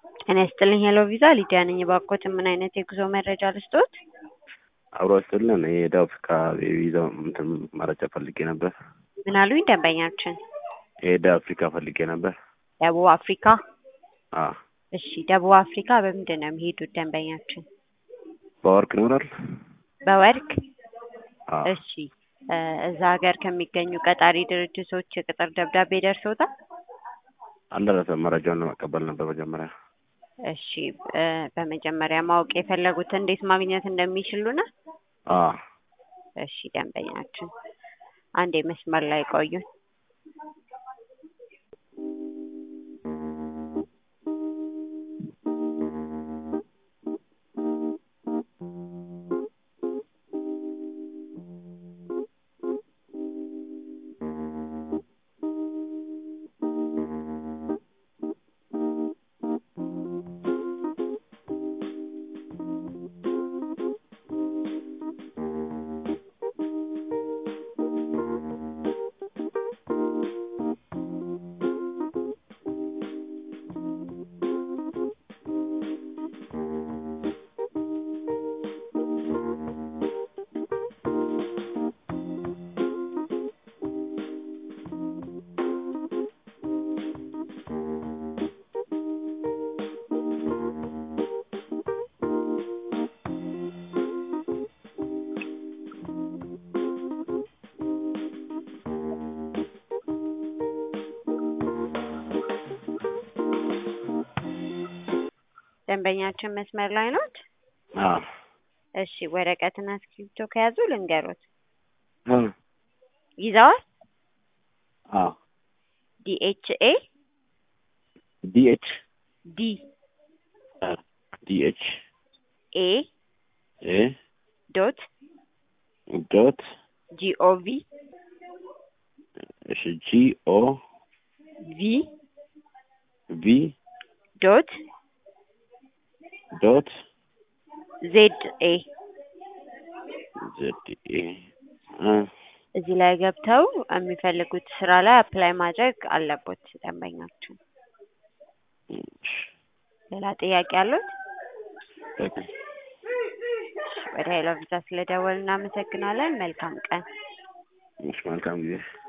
ጤና ይስጥልኝ ሄሎ ቪዛ ሊዲያ ነኝ። እባክዎት ምን አይነት የጉዞ መረጃ ልስጥዎት? አብሮ ስጥልን የደቡብ አፍሪካ የቪዛ እንትን መረጃ ፈልጌ ነበር። ምን አሉኝ ደንበኛችን? የደቡብ አፍሪካ ፈልጌ ነበር። ደቡብ አፍሪካ? አ እሺ ደቡብ አፍሪካ በምንድን ነው የሚሄዱት ደንበኛችን? በወርቅ ይኖራል? በወርቅ? አ እሺ እ እዛ ሀገር ከሚገኙ ቀጣሪ ድርጅቶች የቅጥር ደብዳቤ ደርሶታል? አልደረሰም። መረጃውን ለመቀበል ነበር መጀመሪያ። እሺ እ በመጀመሪያ ማወቅ የፈለጉት እንዴት ማግኘት እንደሚችሉ ነው? አ እሺ ደንበኛችን አንዴ መስመር ላይ ቆዩን። ደንበኛችን መስመር ላይ ኖት? አ እሺ ወረቀትና እስክሪብቶ ከያዙ ልንገሮት። አ ይዘዋል? አ ዲኤችኤ ዲኤች ዲ ዲኤች ኤ ኤ ዶት ዶት ጂኦቪ እሺ ጂ ኦ ቪ ቪ ዶት ዶት ዜድ ኤ ዜድ ኤ አ እዚህ ላይ ገብተው የሚፈልጉት ስራ ላይ አፕላይ ማድረግ አለቦት ደንበኛችን። እሺ ሌላ ጥያቄ አሉት? በቃ ወደ ሄሎ ቪዛ ስለደወል እናመሰግናለን። መልካም ቀን። እሺ መልካም ጊዜ